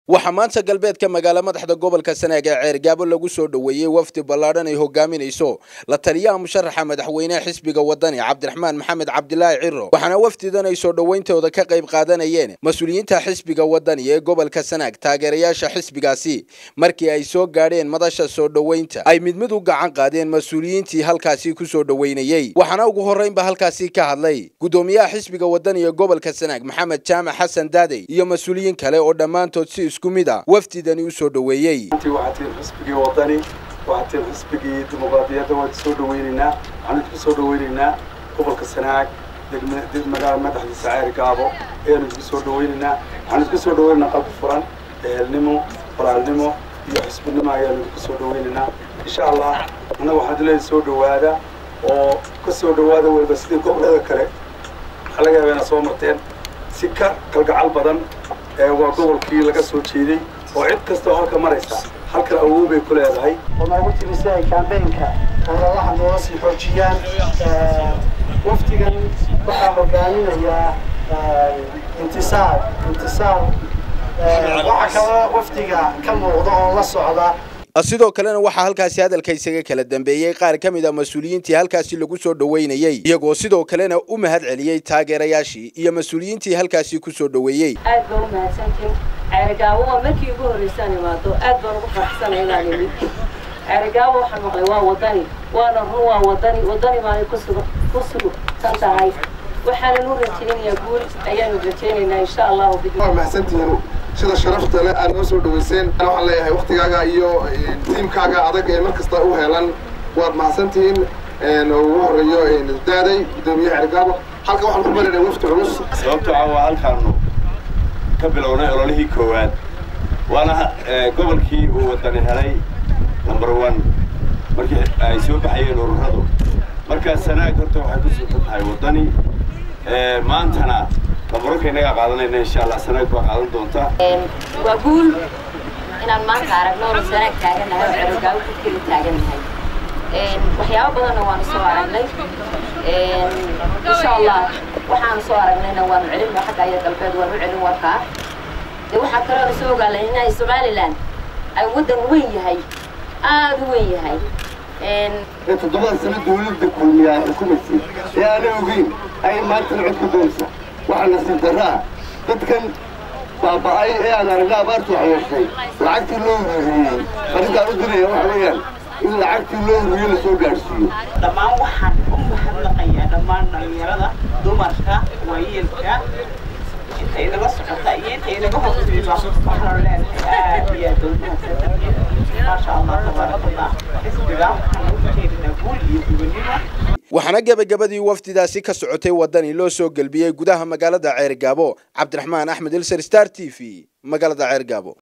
waxaa maanta galbeedka magaalo madaxda gobolka sanaag ee ceergaabo lagu soo dhoweeyey wafdi ballaadhan ay hogaaminayso la taliyaha musharaxa madaxweyneha xisbiga wadani cabdiraxmaan maxamed cabdilaahi ciro waxaana wafdidan ay soo dhowayntooda ka qayb qaadanayeen mas-uuliyiinta xisbiga wadani ee gobolka sanaag taageerayaasha xisbigaasi markii ay soo gaadheen madasha soo dhoweynta ay mid mid u gacan qaadeen mas-uuliyiintii halkaasi ku soo dhoweynayey waxaana ugu horreynba halkaasi ka hadlay guddoomiyaha xisbiga wadani ee gobolka sanaag maxamed jaamac xasan daadey iyo mas-uuliyiin kale oo dhammaantood si isku mid a wafdidani u soo dhoweeyey waxaa tiin xisbigii wadani waxaa tiin xisbigii dimuqraadiyadda waan soo dhaweynaynaa waxaan idinku soo dhaweynaynaa gobolka sanaag magaala madaxdiisa ceeri gaabo ayaan idinku soo dhaweynaynaa waxaan idinku soo dhaweynaynaa qalbi furan ehelnimo walaalnimo iyo xisbinimo ayaan idinku soo dhaweynaynaa insha allah annaga waxaan dileeyahay soo dhowaada oo ka soo dhowaada weliba sidii gobollada kale waxaa laga yaabaa inaad soo marteen si ka kalgacal badan waa gobolkii laga soo jeeday oo cid kastoo halka maraysa halkan awood bay ku leedahay oo noogu timi si ay kaambeenka ololaha nooga sii xoojiyaan wafdigan waxaa hogaaminayaa intisaar intisaar waxaa kaloo wafdiga ka muuqda oo la socda sidoo kalena waxaa halkaasi hadalka isaga kala dambeeyey qaar ka mid a mas-uuliyiintii halkaasi lagu soo dhoweynayey iyagoo sidoo kalena u mahad celiyey taageerayaashii iyo mas-uuliyiintii halkaasi ku soo dhoweeyey aad baan u mahadsantiin ceerigaabo waa markii ugu horreysaan imaado aad baan ugu faraxsanay inaan imid ceerigaabo waxaan maqlay waa wadani waana run waa wadani wadani baanay kusugu ku sugsan tahay waxaanan u rajaynayaa guul ayaanu rajaynaynaa insha allahu waa mahadsantihiin sida sharafta leh aad noo soo dhaweyseen waxaan leeyahay waktigaaga iyo tiimkaaga adag ee mar kasta u helan waad mahadsantihiin oo ugu horeeyo daaday guddoomiyaha cergaabo halka waxaan ku marinay wafti culus sababtoo ah waa halkaanu ka bilownay ololihii koowaad waana gobolkii uu wadani helay number one markii ay soo baxayeen ururadu markaa sanaag horta waxay ku sugan tahay wadani maantana labarunka inagaa qaadanayna insha allah sanaag baa qaadan doontaa waa guul inaan maanta aragno oo sanaag taaganahay oo cerogaawo ku keli taagannahay waxyaabo badanna waanu soo aragnay insha allah waxaanu soo aragnayna waanu celin xagga iyo galbeed waanu celin warkaa de waxaa kaloo soo ogaalay inay somaliland ay waddan weyn yahay aada u weyn yahay ee toddobada sano dawladda kulmiyaa xukumaysay ee aanay ogeyn ayay maantana cod ku doonaysaa waxaa nasiib darraa dadkan baaba'ay ee aan aragna abaartu waxyeeshay lacagtii loo huriyey arrintaan u diraya waxa weeyaan in lacagtii loo huriyo la soo gaadhsiiyo dhammaan waxaan u mahadnaqayaa dhammaan dhalinyarada dumarka waayeelka inta inaga socota iyo inta inaga hortimiba waxaanu leenahay aad iyo aad ugu mahadsantihiin maasha allah tabaaraka allah xisbiga waxaan ugu jeedinaa guul iyo gubannimo waxaana gebagabadii wafdidaasi ka socotay wadani loo soo gelbiyey gudaha magaalada ceergaabo cabdiraxmaan axmed ilser star t v magaalada ceergaabo